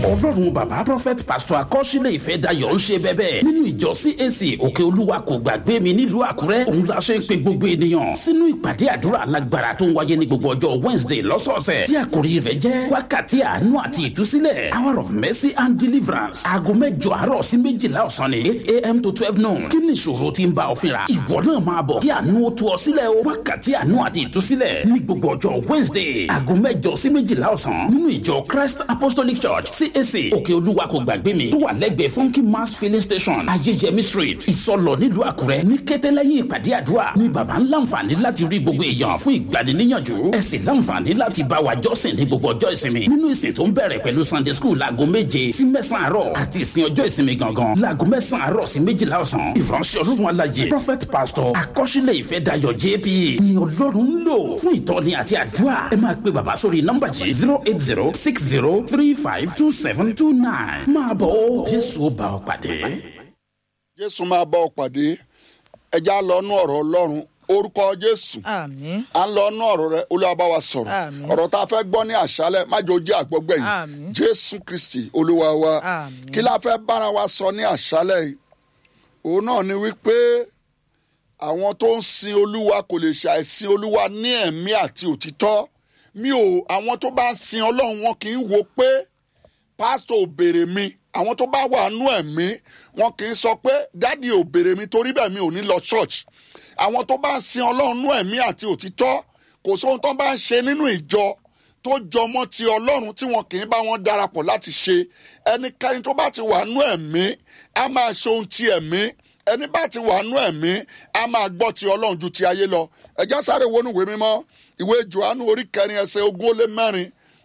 ọlọ́run bàbá prophet pastor akọ́sílẹ̀ ìfẹ́ dayọ̀ ń ṣe bẹ́bẹ́ nínú ìjọ cac òkè olúwa kò gbàgbé mi nílùú àkúrẹ́ òun la ṣe ń pe gbogbo ènìyàn sínú ìpàdé àdúrà alágbára tó ń wáyé ní gbogbo ọjọ́ wednesday lọ́sọ̀ọ̀sẹ̀ tí àkòrí rẹ̀ jẹ́ wákàtí àánú àti ìtúsílẹ̀ hour of mercy and deliverance aago mẹ́jọ àárọ̀ sí méjìlá ọ̀sán ni eight a.m. to twelve noon kí ni ìṣòro tí ń bá ọ fínra ìwọ náà máa bọ̀ kí àánú ó tú ọ sílẹ̀ o wákàtí àánú àti ìtúsílẹ̀ ní gbogbo ọjọ́ wednesday aago mẹ́jọ sí méjìlá ọ̀sán nínú ìjọ christ apostolic church cac òkè olúwa kò gbàgbé mi tó wà lẹ́gbẹ̀ẹ́ funky mass filling station ayéjẹmí street ìsọlọ nílùú àkúrẹ́ ní kété lẹ́yìn ìpàdé àdúrà ní baba ń láǹfààní láti rí gbogbo èèyàn fún ìgbaniníyànjú ẹ sì láǹfààní láti bá wa jọ́sìn ní gbogbo ọjọ́ ìsinmi nínú ìsìn tó ń bẹ̀rẹ̀ pẹ̀lú sunday school láago méje sí mẹ́sàn-án àárọ̀ àti ìsìn ọjọ́ ìsinmi gangan láago mẹ́sàn-án àárọ̀ sí méjìlá ọ̀sán ìránṣẹ́ ọlọ́run alájẹ prophet pastor akọ́ṣílẹ̀ ìfẹ́ dayọ̀ jp ni ọlọ́run ń lò fún ìtọ́ni àti àdúrà ẹ máa pe bàbá sórí nọ́mbà yìí zero eight zero six zero three five two seven two nine máa bọ̀ ó jésù ó bá ọ pàdé. jésù máa bá ọ pàdé ẹja lọ nú ọ̀rọ̀ ọlọ́run orúkọ jésù àmín à ń lọ nú ọ̀rọ̀ rẹ olúwa bá wa sọ̀rọ̀ Àmín. ọ̀rọ̀ tá a fẹ́ gbọ́ ní àṣálẹ̀ májò jẹ́ àgbọ́gbẹ̀yìn Àmín. jésù kristi olúwa wa Àmín. kí la fẹ́ bára wa sọ ní àṣálẹ̀ yìí òun náà ni wípé àwọn tó ń sin olúwa kò lè ṣàìsìn olúwa ní ẹ̀mí àti òtítọ́ mi ò àwọn tó bá ń sin ọlọ́run wọn kì í wo pé pásítọ̀ ò béèrè mi àwọn tó bá wà nú ẹ̀mí wọn kì í sọ pé dádì ò béèrè mi torí bẹ́ẹ̀ mi ò ní lọ church àwọn tó bá ń sin ọlọ́run nú ẹ̀mí àti òtítọ́ kò sóhun tó bá ń ṣe nínú ìjọ tó jọmọ́ ti ọlọ́run tí wọn kì í bá wọn darapọ̀ láti ṣe ẹnikẹ́ni tó bá ti wà nú ẹ̀mí á máa ṣe ohun ti ẹ̀mí ẹni bá ti wà nú ẹ̀mí á máa gbọ́ ti ọlọ́run ju ti ayé lọ ẹ̀já sáré wọnú ìwé mímọ́ ìwé johannu orí kẹrin ẹsẹ̀ ogún ó lé mẹ́rin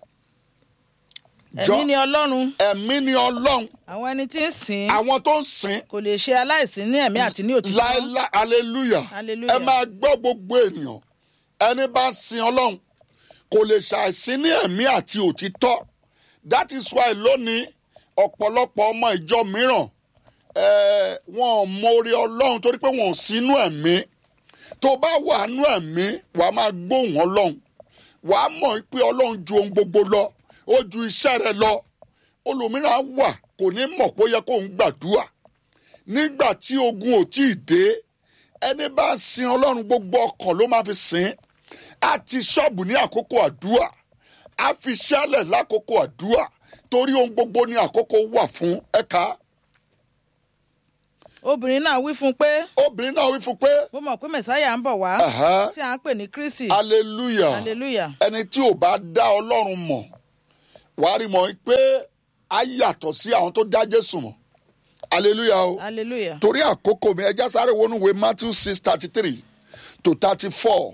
ẹ̀mí ni ọlọ́run ẹ̀mí ni ọlọ́run àwọn ẹni tí ń sìn àwọn tó ń sìn kò lè ṣe aláìsí ní ẹ̀mí àti ní òtítọ́ láéláé hallelujah Hallelujah. ẹ máa gbọ́ gbogbo ènìyàn ẹni bá ń sin ọlọ́run kò lè ṣàìsí ní ẹ̀mí àti òtítọ́ that is why lónìí ọ̀pọ̀lọpọ̀ ọmọ ìjọ mìíràn eh, wọn ò mórí ọlọ́run torí pé wọn ò sínú ẹ̀mí tó bá wà nú ẹ̀mí wàá máa gbóhùn ọlọ́run wàá mọ̀ pé ọlọ́run ju ohun gbogbo lọ ó ju iṣẹ́ rẹ lọ olùmíràn wà kò ní mọ̀ pé ó yẹ kó ń gbàdúrà nígbà tí ogun ò tí ì dé ẹni bá ń sin ọlọ́run gbogbo ọkàn ló máa fi sìn á ti ṣọ́ọ̀bù ní àkókò àdúrà á fi ṣẹlẹ̀ lákòókò àdúrà torí ohun gbogbo ní àkókò wà fún ẹ̀ka obìnrin náà wí fún un pé obìnrin náà wí fún pé mo mọ̀ pé mẹ̀sáyà ń bọ̀ wá Aha. tí à ń pè ní kristi hallelujah hallelujah ẹni tí ò bá dá ọlọ́run mọ̀ wàá rí mọ̀ pé á yàtọ̀ sí àwọn tó dá jésù mọ̀ hallelujah o. hallelujah torí àkókò mi ẹja sáré wọnú ìwé matthew six thirty three to thirty four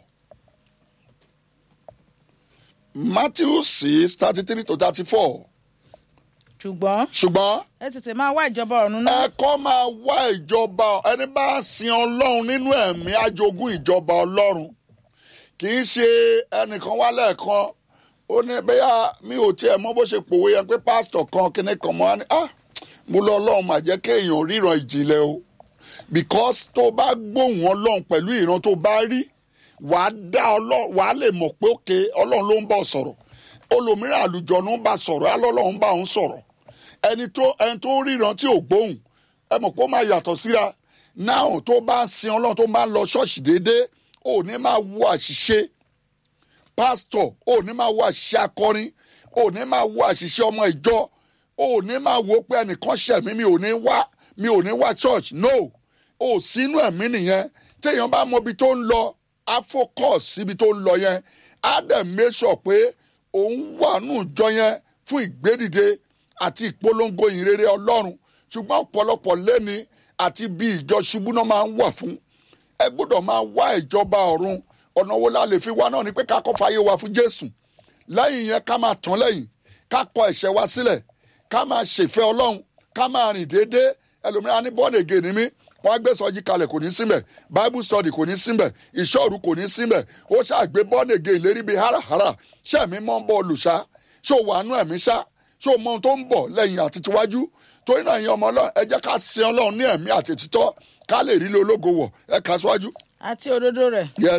matthew six thirty three to thirty four ṣùgbọ́n ṣùgbọ́n ẹ tètè máa wá ìjọba ọ̀run náà ẹ̀kọ́ máa wá ìjọba ẹni bá sin ọlọ́run nínú ẹ̀mí ajogún ìjọba ọlọ́run kì í ṣe ẹnìkan wá lẹ́ẹ̀kan ó ní bẹ́yà mi ò tiẹ̀ mọ bó ṣe pòwe yẹn pé pásítọ̀ kan kíní kan mọ́ á ní ah mo lọ ọlọ́run mà jẹ́ kéèyàn ríran ìjìnlẹ̀ o because tó bá gbóhùn ọlọ́run pẹ̀lú ìran tó bá rí wàá dá ọlọ́run wàá lè mọ̀ pé òkè ọlọ́run ló ń bọ̀ sọ̀rọ̀ olòmíràn àlùjọ̀nù ń bá sọ̀rọ̀ alọ́lọ́run bá òun sọ̀rọ̀ ẹni tó ẹni tó ríran tí ò gbóhùn ẹ mọ̀ pé ó máa yàtọ̀ síra náà tó bá ń sin ọlọ́run tó máa ń lọ ṣọ́ọ̀ṣì déédéé ò ní máa wo àṣìṣe pásítọ̀ ò ní máa wo àṣìṣe akọrin ò ní máa wo àṣìṣe ọmọ ìjọ ò ní máa wo pé ẹnìkan ṣẹ̀ mí mi ò ní wá mi ò ní wá church no ò sínú ẹ̀mí nìyẹn téèyàn bá mọ ibi tó ń lọ á focus síbi tó ń lọ yẹn á dẹ̀ make sure pé òun wà nù jọ yẹn fún ìgbédìde àti ìpolongo ìrere ọlọ́run ṣùgbọ́n ọ̀pọ̀lọpọ̀ lẹ́ni àti bí ìjọ ṣubú náà máa ń wà fún ẹ gbọ́dọ̀ máa wá ìjọba ọ̀run ọ̀nà wo la lè fi wá náà ni pé ká kọ́ fàyè wa fún jésù lẹ́yìn yẹn ká máa tán lẹ́yìn ká kọ ẹ̀ṣẹ̀ wa sílẹ̀ ká máa ṣèfẹ́ ọlọ́run ká máa rìn déédéé ẹlòmíràn ní bọ́ọ̀lù ègè ni mí wọ́n á gbé sọ́jí kalẹ̀ kò ní síbẹ̀ bible study kò ní síbẹ̀ ìṣọ́ọ̀rù kò ní síbẹ̀ ó ṣàgbé bọ́ọ̀lù ègè ìlérí bíi háràhárà ṣẹ́ẹ̀mí mọ́ ń bọ́ olùṣá ṣó wà nú ẹ̀mí ṣá ṣó mọ ohun tó ń bọ̀ lẹ́yìn àti tiwájú torí náà ìyẹn ọmọ ọlọ́run ẹ jẹ́ ká sin ọlọ́run ní ẹ̀mí àti títọ́ ká lè rí ilé ológo wọ̀ ẹ kà síwájú. àti òdodo rẹ̀ yes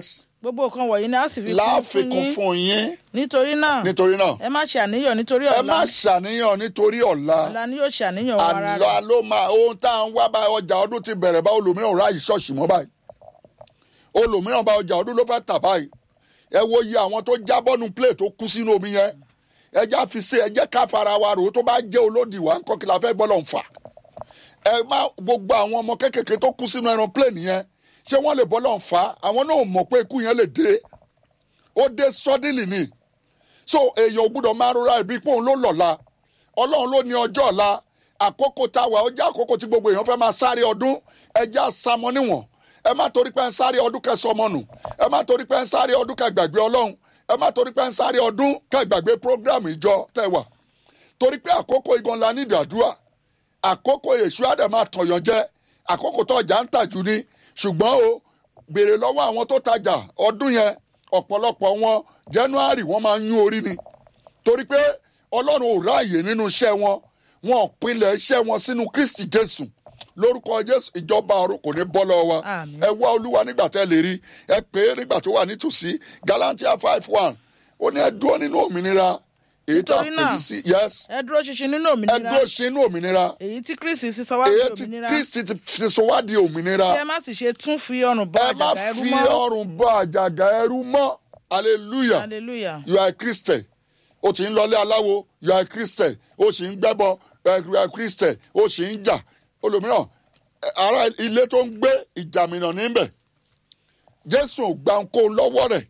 gbogbo nǹkan wọ̀nyí ni a sì fi kún fún láàfikún yín fún yín nítorí náà nítorí náà ẹ má ṣe àníyàn nítorí ẹ ọ̀la má ṣàníyàn nítorí ọ̀la ọ̀la ni yóò ṣe àníyàn wọn ara àlọ́ rẹ̀ ló máa ohun tá à ń wá bá ọjà ọdún ti bẹ̀rẹ̀ bá olùmíràn ráàyè ṣọ́ọ̀ṣì mọ́ báyìí olùmíràn bá ọjà ọdún ló fẹ́ tà báyìí ẹ wo iye àwọn tó jábọ́nu plate tó kú sínú omi yẹn ẹ já fi ṣe ẹ jẹ́ ká fara wa rò ó tó bá jẹ́ olódì wa ńkọ́ kí la fẹ́ bọ́lọ̀ ń fà ẹ má gbogbo àwọn ọmọ kéékèèké tó kú sínú ẹran plane yẹn ṣé wọ́n lè bọ́lọ̀ ń fà àwọn náà mọ̀ pé ikú yẹn lè dé ó dé suddenly ni so èèyàn ò gbúdọ̀ máa rora ìbí pé òun ló lọ́la ọlọ́run ló ní ọjọ́ ọ̀la àkókò tá a wà ó jẹ́ àkókò tí gbogbo èèyàn fẹ́ máa sáré ọdún ẹ jẹ́ àsámọ́ níwọ̀n ẹ má torí pé ń sáré ọdún kẹ́ sọmọ nù ẹ má torí pé ń sáré ọdún kẹ́ gbàgbé ọlọ́run ẹ má torí pé ń sáré ọdún kẹ́ gbàgbé program ìjọ tẹ́ wà torí pé àkókò igan la ní ìdàdúrà àkókò èṣù àdè máa tọ̀yàn jẹ àkókò tó ọjà ń tàjú ni ṣùgbọ́n o béèrè lọ́wọ́ àwọn tó tajà ọdún yẹn ọ̀pọ̀lọpọ̀ wọn january wọ́n máa ń yún orí ni torí pé ọlọ́run ò ráàyè nínú iṣẹ́ wọn wọn ò pinlẹ̀ iṣẹ́ wọn sínú kristi jésù lórúkọ jésù ìjọba ọ̀run kò ní bọ́ lọ́wọ́ wa Àmín. ẹ wá olúwa nígbà tẹ́ lè rí ẹ pè é nígbà tó wà nítòsí galantia five one ó ní ẹ dúró nínú òmìnira èyí tá a Nítorí pè náà, ní sí yes ẹ dúró ṣinṣin nínú ẹ òmìnira dúró ṣe inú òmìnira èyí tí kristi sì sọ wá di èyí tí òmìnira kristi ti ti sọ wá di òmìnira kí ẹ má sì ṣe tún fi ọrùn bọ ẹ má àjàgà ẹrú fi mọ́ ọrùn bọ àjàgà ẹrú mọ́ hallelujah hallelujah you are a christian o ti ń lọlé aláwo you are a christian o sì ń gbẹ́bọ you are a christian o sì ń jà olùmíràn ẹ, ará ilé tó ń gbé ìjàmìnà níbẹ̀ jésù ò gba nǹkó lọ́wọ́ rẹ̀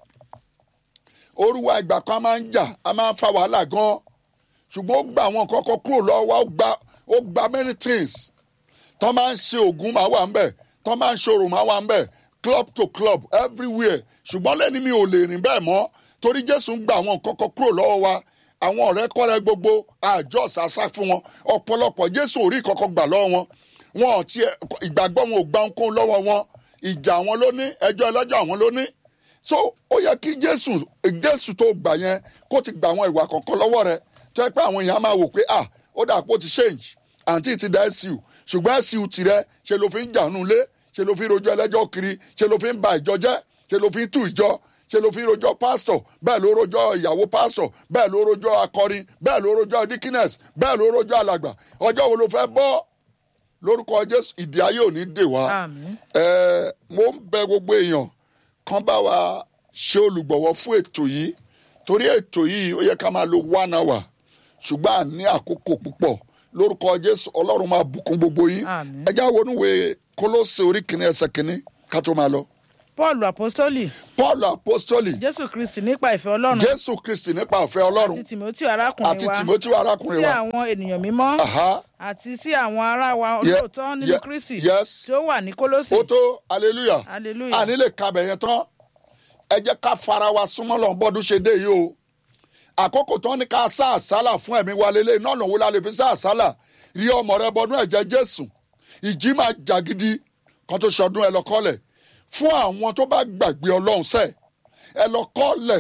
orúwa ìgbà kan a máa ń jà a máa ń fa wàhálà gan ṣùgbọ́n ó gba àwọn nǹkan kan kúrò lọ́wọ́ wa ó gba ó gba many things tọ́ máa ń ṣe oògùn máa wà ńbẹ̀ tọ́ máa ń ṣòro máa wà ńbẹ̀ club to club everywhere ṣùgbọ́n lẹ́ni mi ò lè rìn bẹ́ẹ̀ mọ́ torí jésù ń gba àwọn nǹkan kan kúrò lọ́wọ́ wa àwọn ọ̀rẹ́ kọ́rẹ́ gbogbo àjọ ṣàṣà fún wọn ọ̀pọ̀lọpọ̀ jésù ò rí kankan gbà lọ́wọ́ wọn wọn ò tiẹ̀ ìgbàgbọ́ wọn ò gba ohunkóhun lọ́wọ́ wọn ìjà àwọn ló ní ẹjọ́ ẹlẹ́jọ́ àwọn ló ní so ó yẹ kí jésù jésù tó gbà yẹn kó ti gba àwọn ìwà kọ̀ọ̀kan lọ́wọ́ rẹ tó yẹ pé àwọn èèyàn máa wò pé ah ó dà pé ó ti change àǹtí ti da SU ṣùgbọ́n SU tirẹ̀ ṣe ló fi ń jànú lé ṣe ló fi ń rojọ́ ẹlẹ́jọ́ kiri ṣe ló fi ń ba ìjọ jẹ́ ṣe ló fi ń tú ìjọ ṣe ló fi ń rojọ́ pásítọ̀ bẹ́ẹ̀ ló rojọ́ ìyàwó pásítọ̀ bẹ́ẹ̀ ló rojọ́ akọrin bẹ́ẹ̀ ló rojọ́ dikines bẹ́ẹ̀ ló rojọ́ alàgbà ọjọ́ wo ló fẹ́ bọ́ lórúkọ jésù ìdí ayé ò ní dè wá Àmín. ẹ mo ń bẹ gbogbo èèyàn kan bá wa ṣe olùgbọ̀wọ́ fún ètò yìí torí ètò yìí ó yẹ ká máa lo one hour ṣùgbọ́n à ní àkókò púpọ̀ lórúkọ jésù ọlọ́run máa bùkún gbogbo yín Àmín. ẹ já wọnúwe kólósè orí kìíní ẹsẹ̀ kìíní ká tó máa lọ. paul apostoli paul apostoli jésù kristi nípa ìfẹ́ ọlọ́run jésù kristi nípa ọ̀fẹ́ ọlọ́run àti timothy arákùnrin àti wa timothy arákùnrin sí wa àwọn ènìyàn mímọ́ Aha. àti sí àwọn ará wa Ye- olóòótọ́ nínú ye- kristi yes. tí ó wà ní kólósì ó tó hallelujah Hallelujah. àní lè kabẹ̀ yẹn tán ẹ jẹ́ ká fara wa súnmọ́ lọ́n bọ́dún ṣe dé yìí o àkókò tán ní ká sá àsálà fún ẹ̀mí wa lélẹ̀ náà lòun la lè fi sá àsálà rí ọmọ rẹ bọdún ẹ̀jẹ̀ jésù ìjì máa jà gidi kan tó ṣọdún ẹ lọ kọ́lẹ̀ fún àwọn tó bá gbàgbé ọlọ́run sẹ́ ẹ lọ kọ́lẹ̀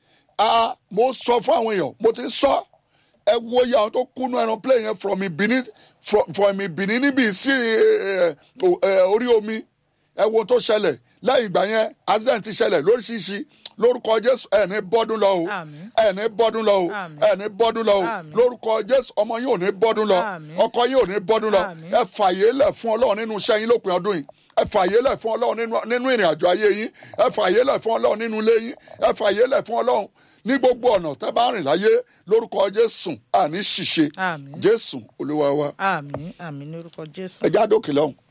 a mo sọ fún àwọn èèyàn mo ti sọ ẹ wo iye àwọn tó kúnú ẹran plane yẹn from Benin from, from Benin níbi sí ẹ, ẹ, ẹ, orí omi ẹ wo tó ṣẹlẹ̀ lẹ́yìn ìgbà yẹn accident ti ṣẹlẹ̀ lóríṣiríṣi lórúkọ jésù ẹ̀ ní bọ́dún lọ o Àmín. ẹ̀ ní bọ́dún lọ o Àmín. ẹ̀ ní bọ́dún lọ o Àmín. lórúkọ jésù ọmọ yín ò ní bọ́dún lọ Àmín. ọkọ yín ò ní bọ́dún lọ Àmín. ẹ fàyè lẹ̀ fún ọlọ́run nínú iṣẹ́ yín lópin ọdún yìí ẹ fàyè lẹ̀ fún ọlọ́run nínú- nínú ìrìn àjò ayé yín ẹ fàyè lẹ̀ fún ọlọ́run nínú ilé yín ẹ fàyè lẹ̀ fún ọlọ́run ní gbogbo ọ̀nà tẹ́ bá rìn láyé lórúkọ jésù àní ṣìṣe Àmín. jésù olúwa wa àmín àmín ní orúkọ jésù. ẹ já dókè lọ́hùn.